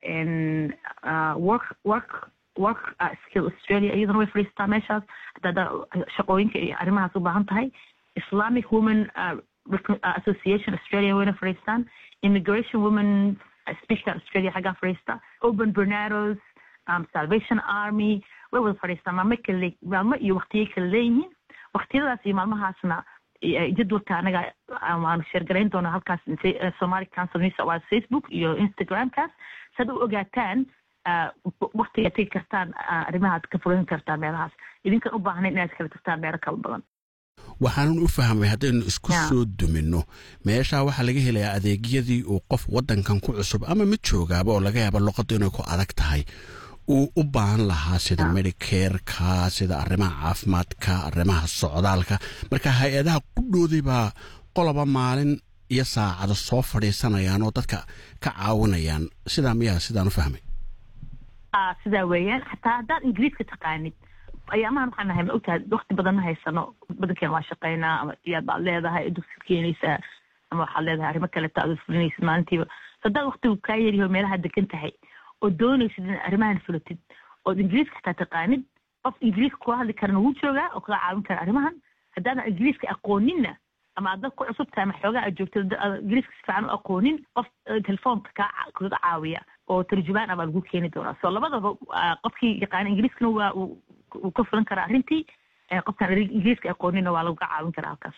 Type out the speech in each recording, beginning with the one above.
work work work skill australia iyadana way fadhiistaa meeshaas haddaad shaqooyinka iyo arrimahaas u baahan tahay islamic women association australia wayna fadhiistaan immigration women speaker australia xaggaa fadhiista open bernados um, salvation army way wada fadhiistaan maalmo kale maalmo iyo waqtiyo kala leeyihiin waqtiyadaas iyo maalmahaasna jadwalka anaga waanu sheergarayn doonaa halkaas somali council news waa facebook iyo instagramkaas saad u ogaataan waktiga tegi kartaan arrimahaad ka furan kartaan meelahaas idinkan u baahnayn inaad kala tagtaan meelo kala badan waxaanan u fahmay haddaynu isku soo duminno meeshaa waxaa laga helayaa adeegyadii uu qof waddankan ku cusub ama mid joogaaba oo laga yaaba luqaddu inay ku adag tahay uu u baahan lahaa sida medicareka sida arrimaha caafimaadka arrimaha socdaalka marka hay-adaha qudhoodii baa qoloba maalin iyo saacado soo fadhiisanayaan oo dadka ka caawinayaan sidaa miyaa sidaan u fahmay sidaa weeyaan xataa haddaad ingiriiska taqaanid ayaamahan waxaan nahay ma ogtahay wakti badan ma haysano badankeena waa shaqaynaa ama iyaad baad leedahay dugsi keenaysaa ama waxaad leedahay arrimo kaleta aad fulinaysid maalintiiba haddaad waktigu kaa yaryaho meelaha degan tahay oo doonaysid in arrimahan fulatid ood ingiriiska xataa taqaanid qof ingiriiska kula hadli karana wuu joogaa oo kaga caawin kara arrimahan haddaadan ingiriiska aqooninna ama aad dad ku cusub tahay ama xoogaa aad joogto ingiriiska si fiican u aqoonin qof telefoonka kaa kaga caawiya oo tarjumaan ah baa lagu keeni doonaa so labadaba qofkii yaqaana ingiriiskana waa wuu ka fulan karaa arrintii qofkaan ingiriiska aqoonina waa laga caawin karaa halkaas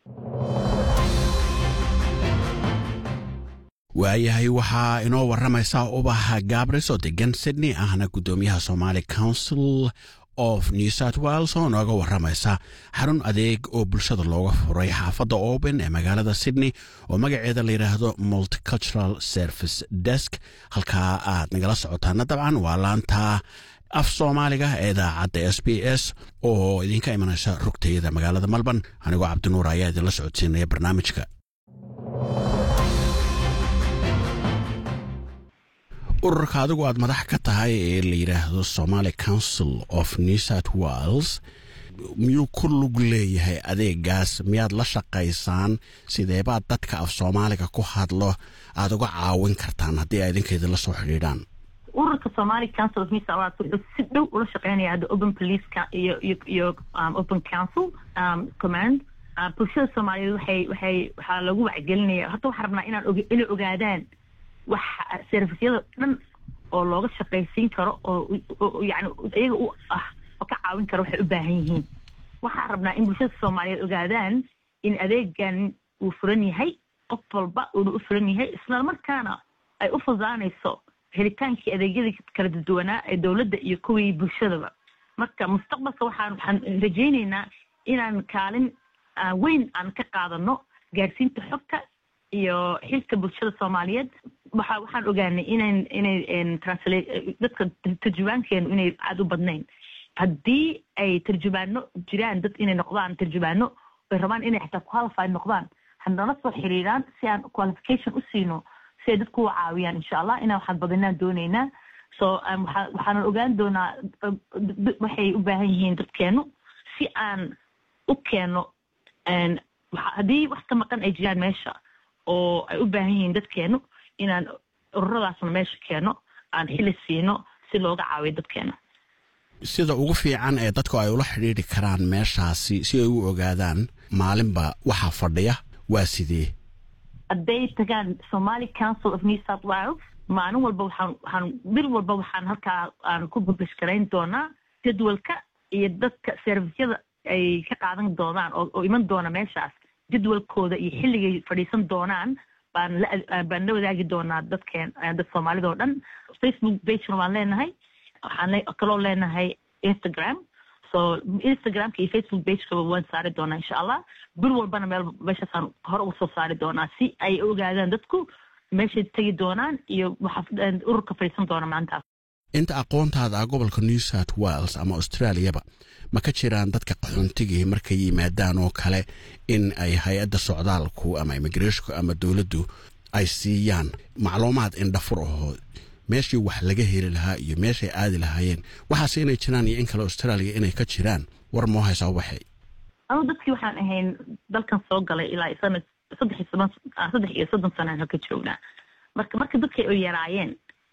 waayahay waxaa inoo waramaysaa ubaha gabris oo degan sydney ahna guddoomiyaha somaali council of new south wales oo nooga waramaysa xarun adeeg oo bulshada looga furay xaafadda open ee magaalada sydney oo magaceeda la yidhaahdo multicultural service desk halkaa aad nagala socotaana dabcan waa laanta af soomaaliga ee idaacadda s b s oo idinka imanaysa rugtayada magaalada malban anigoo cabdinuur ayaa idinla socodsiinaya barnaamijka ururka adigu aad madax ka tahay ee la yidhaahdo somaali council of new south wales miyuu ku lug leeyahay adeegaas miyaad la shaqaysaan sideebaad dadka af soomaaliga ku hadlo aad uga caawin kartaan haddii ay idinkeeda la soo xidhiidhaan ururka somali council of new south wales wuxuu si dhow ula shaqeynaya hadda open police iyo iyo iyo um, open council um, command uh, bulshada soomaaliyeed waxay waxay waxaa lagu wacgelinaya horta waxaan rabnaa inaan og inay ogaadaan wax servisyada dhan oo looga shaqaysiin karo oo yani iyaga u ah oo ka caawin karo waxay u baahan yihiin waxaan rabnaa in bulshada soomaaliyeed ogaadaan in adeegan uu furan yahay qof walba uuna u furan yahay isla markaana ay u fudaanayso helitaankii adeegyadii kala duwanaa ee dowladda iyo kuwii bulshadaba marka mustaqbalka waxaan waxaan rajaynaynaa inaan kaalin weyn aan ka qaadano gaarsiinta xogta iyo xilka bulshada soomaaliyeed waxa waxaan ogaanay inan inay transla dadka tarjumaankeenu inay aada u badnayn haddii ay tarjumaano jiraan dad inay noqdaan tarjumaano ay rabaan inay xataa qualified noqdaan hanala soo xiriiraan si aan qualification u siino si ay dadku u caawiyaan insha allah inaan waxaan badinaan doonaynaa so waxaanan ogaan doonaa waxay u baahan yihiin dadkeenu si aan u keeno haddii wax ka maqan ay jiraan meesha oo ay u baahan yihiin dadkeenu inaan ururadaasna meesha keeno aan xili siino si looga caawiyo dadkeena sida ugu fiican ee dadku ay ula xidhiidri karaan meeshaasi si ay u ogaadaan maalinba waxaa fadhiya waa sidee hadday tagaan somali council of new south wales maalin walba waxaan waxaan bil walba waxaan halkaa aan ku publish garayn doonaa jadwalka iyo dadka servisyada ay ka qaadan doonaan oo iman doona meeshaas jadwalkooda iyo xilligay fadhiisan doonaan baan la baan la wadaagi doonaa dadkeen dad soomaalida oo dhan facebook pagena waan leenahay waxaan kaloo leenahay instagram so instagramka iyo facebook pagekaba waan saari doonaa insha allah bil walbana meel meeshaasaan hore uga soo saari doonaa si ay ogaadaan dadku meeshay tegi doonaan iyo waxa ururka fadhiisan doona maantaas inta aqoontaada ah gobolka new south wales ama australiaba ma ka jiraan dadka qaxoontigii markay yimaadaan oo kale in ay hay-adda socdaalku ama immigrashonku ama dowladdu ay siiyaan macluumaad indhafur ahoo meeshii wax laga heli lahaa iyo meeshay aadi lahaayeen waxaase inay jiraan iyo in kale australia inay ka jiraan war moo haysaa waxay anu dadkii waxaan ahayn dalkan soo galay ilaa saddex iyo soddon saddex iyo soddon sanaan halka joognaa marka marka dadkay oo yaraayeen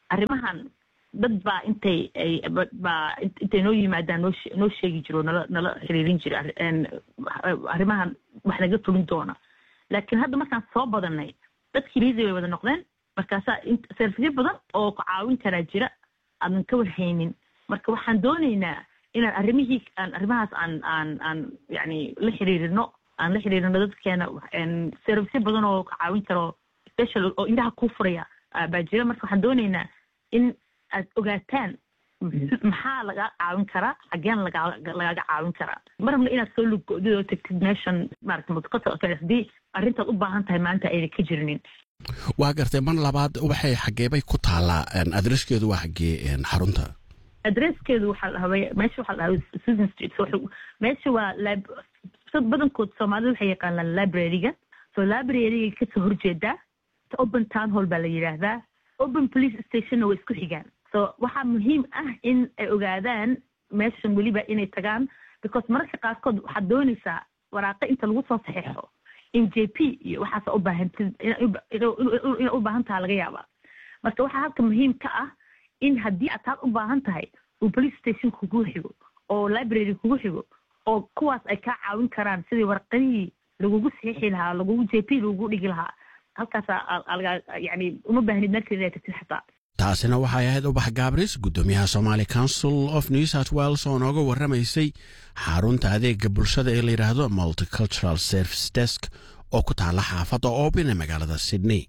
arrimahan dad baa intay ay baa intay noo yimaadaan noo noo sheegi jiro nala nala xiriirin jira arrimahan wax naga fulin doona laakiin hadda markaan soo badanay dadkii liisay way wada noqdeen markaasaa servicyo badan oo caawin karaa jira aadan ka warhaynin marka waxaan doonaynaa inaan arrimihii aan arrimahaas aan aan aan yani la xiriirino aan la xiriirino dadkeena servicyo badan oo caawin karo special oo indhaha kuu furaya baa jira marka waxaan doonaynaa in aad ogaataan maxaa lagaa caawin karaa xaggeen lagaaga caawin karaa ma rabno inaad soo luggodid oo tagtid meeshan maarata mudqata haddii arrintaad u baahan tahay maanta ayna ka jirinin waa gartay mar labaad waxay xageebay ku taallaa adreskeedu waa xagee xarunta adreskeedu waxaa dhahabay meesha waxaa dhahabay susan street meesha waa badankood soomaalida waxay yaqaanaan libraryga so libraryga kasoo horjeedaa open town hall baa la yidhaahdaa open police stationna way isku xigaan so waxaa muhiim ah in ay ogaadaan meeshan weliba inay tagaan because mararka qaarkood waxaad doonaysaa waraaqo inta lagu soo saxeexo in j p iyo waxaasa u baahantid inay u baahan taha laga yaabaa marka waxaa halka muhiim ka ah in haddii aad taad u baahan tahay uu police station kugu xigo oo library kugu xigo oo kuwaas ay kaa caawin karaan sidii warqadihii lagugu saxiixi lahaa lagugu j p lagugu dhigi lahaa halkaasa yani uma baahnid meel kale inay tagtid xataa taasina waxay ahayd ubax gaabris guddoomiyaha somaali council of new south wales oo nooga warramaysay xarunta adeega bulshada ee la yidhaahdo multicultural service desk oo ku taalla xaafadda oobin ee magaalada sydney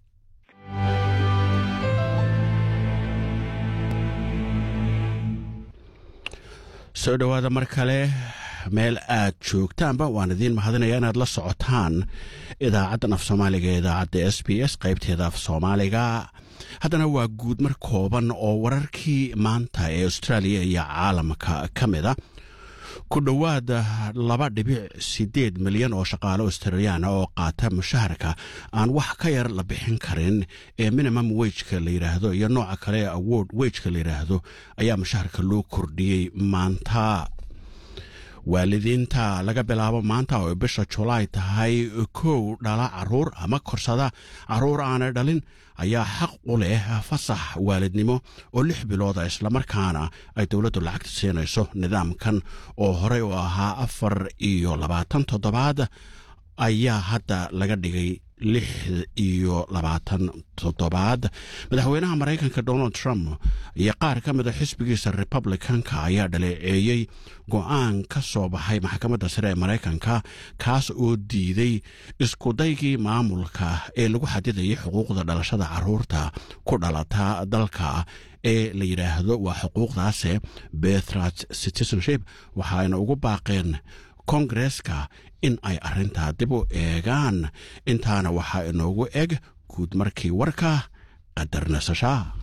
soo dhowaada mar kale meel aad joogtaanba waan idiin mahadinaya inaad la socotaan idaacaddan af soomaaliga ee idaacadda s b s qaybteeda af soomaaliga haddana waa guud mar kooban oo wararkii maanta ee austraaliya iyo caalamka ka mid a ku dhowaad laba dhibic siddeed milyan oo shaqaale australiyaana oo qaata mushaharka aan wax ka yar la bixin karin ee minimum wejka la yidhaahdo iyo nooca kale ee award wejka la yidhaahdo ayaa mushaharka loo kordhiyey maanta waalidiinta laga bilaabo maanta oo bisha julaay tahay kow dhala caruur ama korsada caruur aanay dhalin ayaa xaq u leh fasax waalidnimo oo lix bilooda islamarkaana ay dowladdu lacagta siinayso nidaamkan oo horey u ahaa afar iyo labaatan toddobaad ayaa hadda laga dhigay lix iyo labaatan toddobaad madaxweynaha maraykanka donald trump iyo qaar ka mida xisbigiisa republicanka ayaa dhaleeceeyey go-aan ka soo baxay maxkamadda sare ee maraykanka kaas oo diiday iskudaygii maamulka ee lagu xadidayay xuquuqda dhalashada caruurta ku dhalata dalka ee la yidhaahdo waa xuquuqdaase bethrat citizenship waxaayna ugu baaqeen kongareska in ay arrintaa dib u eegaan intaana waxaa inoogu eg guud markii warka qadar nasashaa